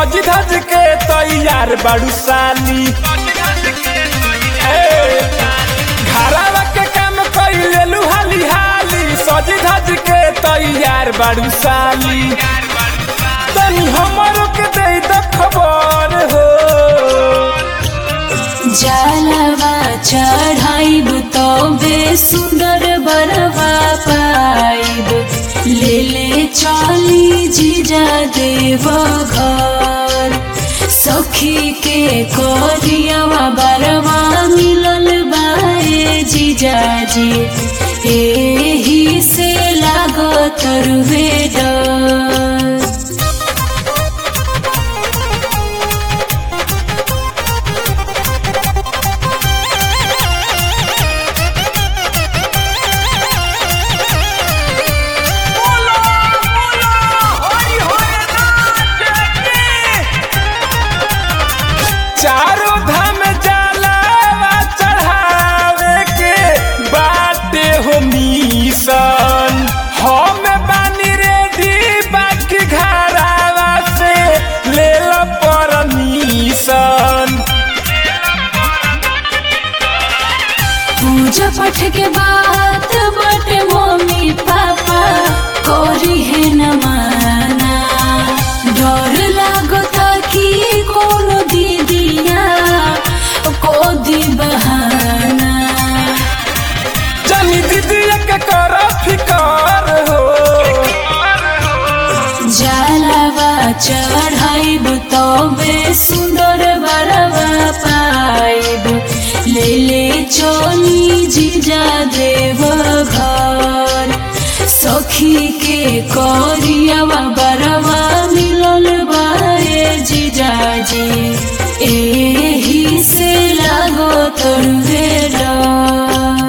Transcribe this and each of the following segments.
सज धज के तैयार बाड़ू साली ए, घरवा के काम कइले हाली हाली सज धज के तैयार बाड़ू साली तनी हमरो के दे द खबर हो जलवा चढ़ाइब तबे सुंदर बरवा पाइब ले ले चली जीजा देव घर सखी के करियावा बरवा मिलल बाए जीजाजी एही से लागत रुवे डर चारों धाम जलावा चढ़ावे के बाटे हो मिशन हम बानी रेडी बाकी घरावा से ले लो परमिशन पूजा पाठ के बात बटे मम्मी पापा करी है न माना डर लागता कि कोनो दीदिया को दी बहाना जनी दीदी के कर फिकर हो जलवा चढ़ाइब तबे सुंदर बरवा पाइब ले ले चली जीजा देव घर सखी के करियावा बरवा मिलल बाए जीजाजी एही से लागो तोरवे डर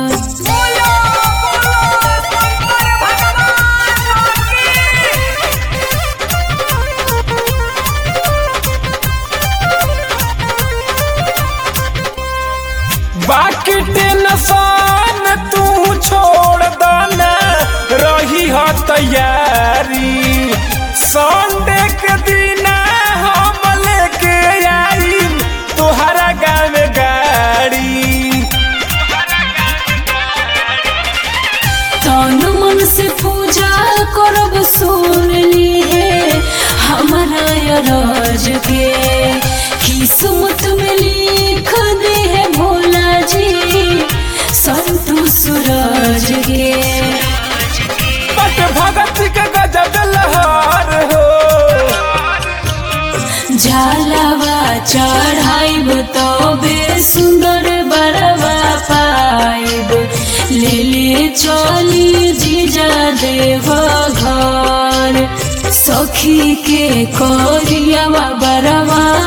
बाकी टेंशन तू छोड़ दना रही हो तैयारी संडे के दिन हम लेके आई तुहरा गाँव गाड़ी तन मन से पूजा करब सुन ली है हमारा राज के किस्मत में लिख दे है भोला जी संतु सूरज के बट भगत के गजब लहर हो जलवा चढ़ाइब तबे सुंदर बरवा पाइब ले ले चली जीजा देव घर सखी के करियावा बरवा